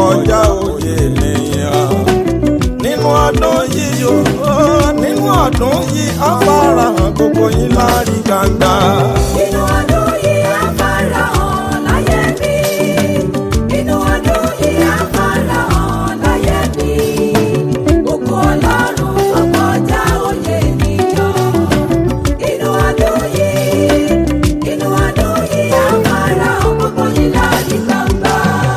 kọjá òye ènìyàn nínú ọdún yìí o nínú ọdún yìí á farahàn gbogbo yín lárí gbangba. Inú ọdún yìí á farahàn láyé mi. Inú ọdún yìí á farahàn láyé mi. Ògo Ọlọ́run tó kọjá òye ènìyàn. Inú ọdún yìí, inú ọdún yìí á farahàn gbogbo yín láti gbangba.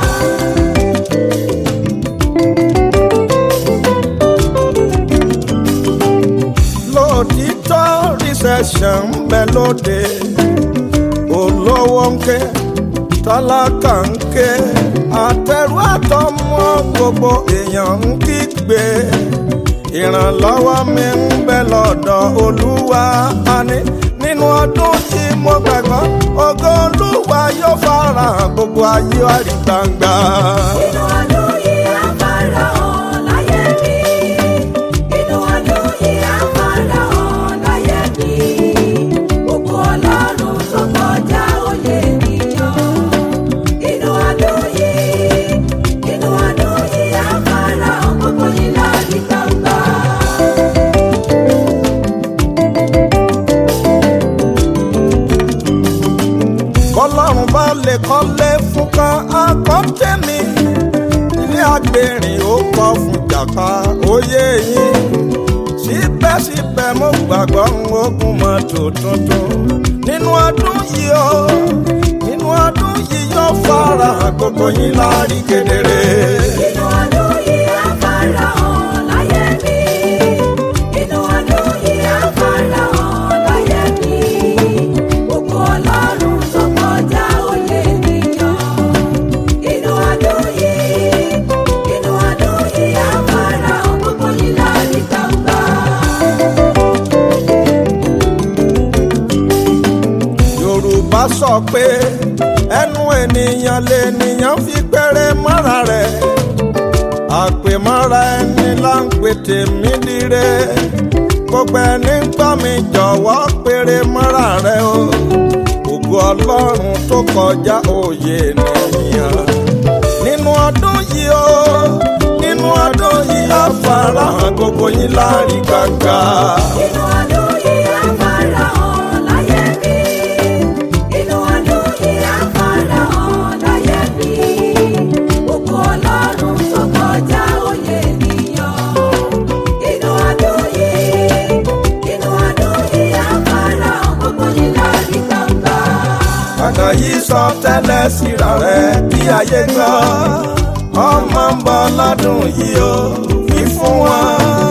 lóòtítọ́ recession ń bẹ lóde olówó ń ké tálákà ń ké àtẹrù àtọmọ gbogbo èèyàn ń kígbe ìrànlọ́wọ́ mi ń bẹ lọ́dọ̀ olúwa àní nínú ọdún tí mo gbàgbọ́ ògo olúwa yóò farahàn gbogbo ayé wa rí gbangba. Inú ọdún yìí á farahàn láyé mi. Inú ọdún yìí á farahàn láyé mi. Ògo Ọlọ́run tó kọjá òye ènìyàn. Inú ọdún yìí, inú ọdún yìí á farahàn gbogbo yín láti gbangba. bọ́lọ́run bá lè kọ́lé fún kan akọ́tẹ́mi ilé agbèrìn ó kọ́ fún jàpá oyè yín síbẹ̀síbẹ̀ mo gbàgbọ́ ń ogun mọ́tò tuntun nínú ọdún yìí o nínú ọdún yìí yóò fara hàn gbogbo yín lárí kedere. Inú ọdún yìí á farahàn láyé mi. Inú ọdún yìí á farahàn láyé mi. Ògo Ọlọ́run tó kọjá òye ènìyàn. Inú ọdún yìí, inú ọdún yìí á farahàn gbogbo yín láti gbangba. yorùbá sọ pé ẹnu ènìyàn lènìyàn fi péré mọ́ra rẹ̀ àpèmọ́ra ẹni là ń pè tèmi dire gbogbo ẹni ń gbọ́ mi jọ̀wọ́ péré mọ́ra rẹ̀ o ògo ọlọ́run tó kọjá òye ènìyàn nínú ọdún yìí o nínú ọdún yìí á farahàn gbogbo yín lárí gbangba. Inú ọdún yìí á farahàn láyé mi. Inú ọdún yìí á farahàn láyé mi. Ògo Ọlọ́run tó kọjá òye ènìyàn. Inú ọdún yìí, inú ọdún yìí á farahàn gbogbo yín láti gbangba. ọ̀nà yìí sọ tẹ́lẹ̀ síra rẹ̀ kí ayé gbọ́ ọmọ ń bọ̀ lọ́dún yìí o fi fún wọn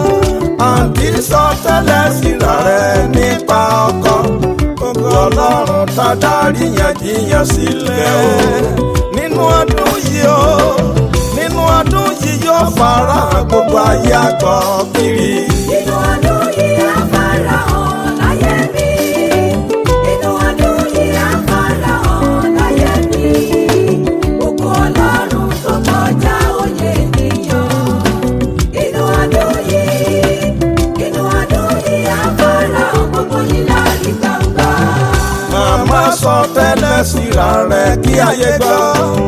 àǹtí sọ tẹ́lẹ̀ síra rẹ̀ nípa ọkọ gbogbo ọlọ́run tá dárí yànjíyàn sílẹ̀ o nínú ọdún yìí o nínú ọdún yìí yóò fara hàn gbogbo ayé àgbọ̀ kiri. Inú ọdún yìí á farahàn láyé mi. Inú ọdún yìí á farahàn láyé mi. Ògo Ọlọ́run tó kọjá òye ènìyàn. Inú ọdún yìí, inú ọdún yìí á farahàn gbogbo yín láti gbangba. màmá sọ tẹ́lẹ̀ síra rẹ̀ kí ayé gbọ́.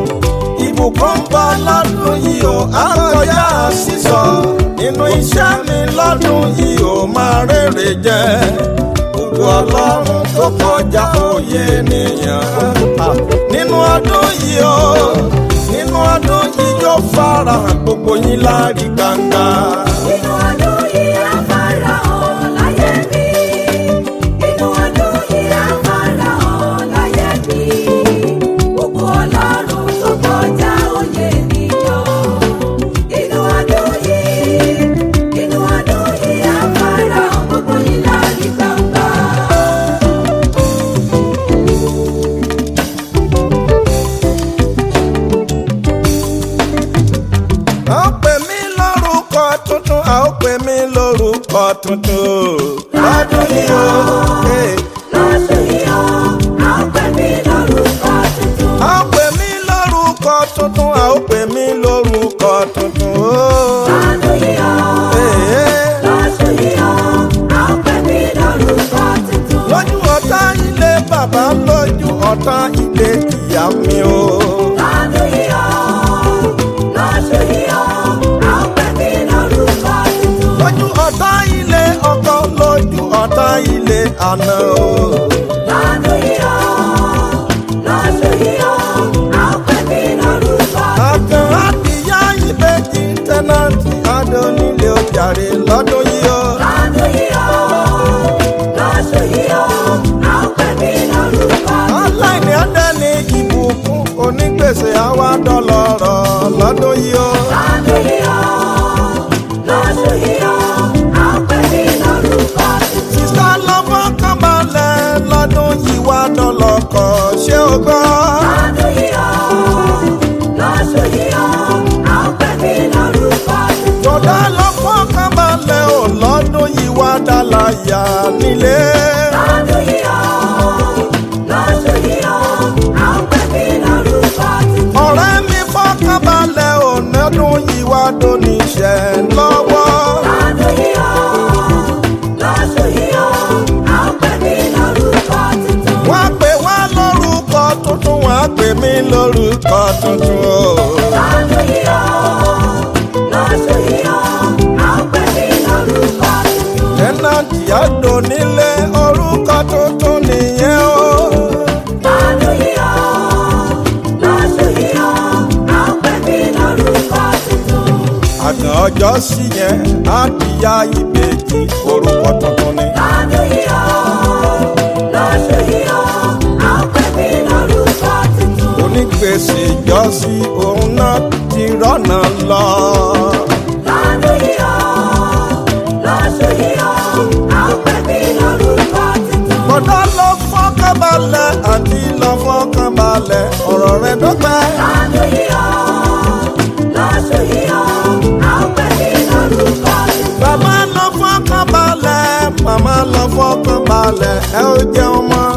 ìbùkún ń bọ̀ lọ́dún yìí ó á kọjá sísọ. nínú iṣẹ́ mi lọ́dún yìí ó máa rèrè jẹ. ògo ọlọ́run tó kọjá òye ènìyàn. nínú ọdún yìí ó nínú ọdún yìí yóò farahàn gbogbo yín lárí gbangba. Inú ọdún yìí á farahàn láyé mi. Inú ọdún yìí á farahàn láyé mi. Ògo Ọlọ́run tó kọjá òye ènìyàn. Inú ọdún yìí, inú ọdún yìí á farahàn gbogbo yín láti gbangba. a ó pè mí lórúkọ tuntun a ó pè mí lórúkọ tuntun. lọ́dún yìí o. Hey. Lọ́dún yìí ó, a ó pè mí lórúkọ tuntun. a ó pè mí lórúkọ tuntun a ó pè mí lórúkọ tuntun. Oh. Lọ́dún yìí ó. Hey, hey. Lọ́dún yìí ó, a ó pè mí lórúkọ tuntun. lójú ọ̀tá ilé bàbá lójú ọ̀tá ilé ìyá mi o. Lọ́dún yìí ó, lọ́dún yà nílé. lọ́dún yìí ó lọ́dún yìí ó a ó pè mí lórúkọ tuntun. ọ̀rẹ́ mi fọ́kànbalẹ̀ ònàdún yìí wá dóníṣẹ́ lọ́wọ́. lọ́dún yìí ó lọ́dún yìí ó a ó pè mí lórúkọ tuntun. wọ́n á pè wá lórúkọ tuntun wọ́n á pè mí lórúkọ tuntun o. lọ́dún yìí ó lọ́dún yìí ó a ó pè mí lórúkọ tuntun. tẹ́nàtì àdó nílé orúkọ tuntun nìyẹn o. lọ́dún yìí ó lọ́dún yìí ó a ó pè mí lórúkọ tuntun. àgàn ọjọ́ sí yẹn á dìyà ìbejì orúkọ tuntun ni. lọ́dún yìí ó lọ́dún yìí ó a ó pè mí lórúkọ tuntun. onígbèsè ìjọsí òun náà ti rọ́nà lọ. lọ́dún yìí ó lọ́dún yìí ó a ó pè mí lórúkọ tuntun. bọ́dá lọ fọ́kànbalẹ̀ àti lọ fọ́kànbalẹ̀ ọ̀rọ̀ rẹ̀ dọ́gbẹ́. lọ́dún yìí ó lọ́dún yìí ó a ó pè mí lórúkọ tuntun. bàbá lọ fọ́kànbalẹ̀ màmá lọ fọ́kànbalẹ̀ ẹ ó jẹ́ ọmọ